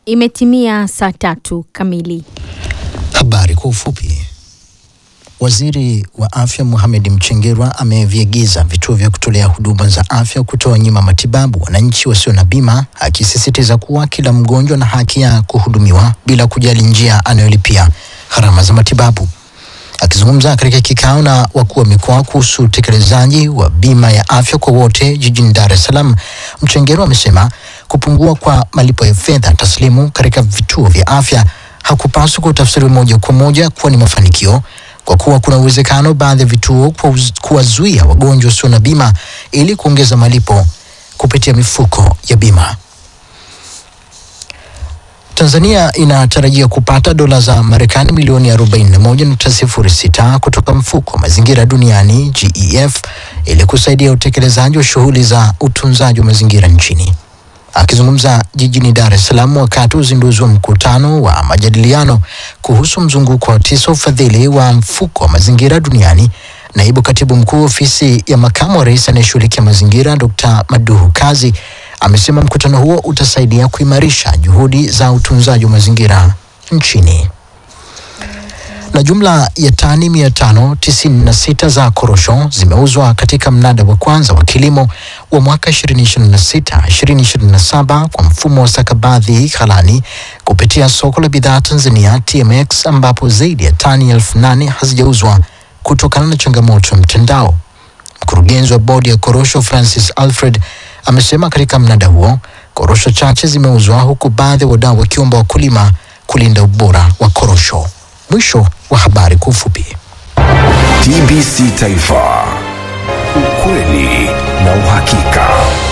Imetimia saa tatu kamili. Habari kwa ufupi. Waziri wa afya Mohamed Mchengerwa ameviagiza vituo vya kutolea huduma za afya kutoa nyima matibabu wananchi wasio na bima, akisisitiza kuwa kila mgonjwa na haki ya kuhudumiwa bila kujali njia anayolipia gharama za matibabu. Akizungumza katika kikao na wakuu wa mikoa kuhusu utekelezaji wa bima ya afya kwa wote jijini Dar es Salaam, Mchengerwa amesema kupungua kwa malipo ya fedha taslimu katika vituo vya afya hakupaswi kutafsiriwa moja kwa moja kuwa ni mafanikio kwa kuwa kuna uwezekano baadhi ya vituo kuwaz- kuwazuia wagonjwa wasio na bima ili kuongeza malipo kupitia mifuko ya bima. Tanzania inatarajia kupata dola za Marekani milioni 41.06 kutoka mfuko wa mazingira duniani GEF ili kusaidia utekelezaji wa shughuli za utunzaji wa mazingira nchini. Akizungumza jijini Dar es Salaam wakati wa uzinduzi wa mkutano wa majadiliano kuhusu mzunguko wa tisa ufadhili wa mfuko wa mazingira duniani, naibu katibu mkuu ofisi ya makamu wa rais anayeshughulikia mazingira Dr. Maduhu Kazi amesema mkutano huo utasaidia kuimarisha juhudi za utunzaji wa mazingira nchini na jumla ya tani 596 za korosho zimeuzwa katika mnada wa kwanza wa kilimo wa mwaka 2026-2027 kwa mfumo wa stakabadhi ghalani kupitia soko la bidhaa Tanzania TMX, ambapo zaidi ya tani elfu nane hazijauzwa kutokana na changamoto ya mtandao. Mkurugenzi wa bodi ya korosho Francis Alfred amesema katika mnada huo korosho chache zimeuzwa huku baadhi ya wadau wakiomba wakulima kulinda ubora wa korosho. Mwisho wa habari kwa ufupi. TBC Taifa, ukweli na uhakika.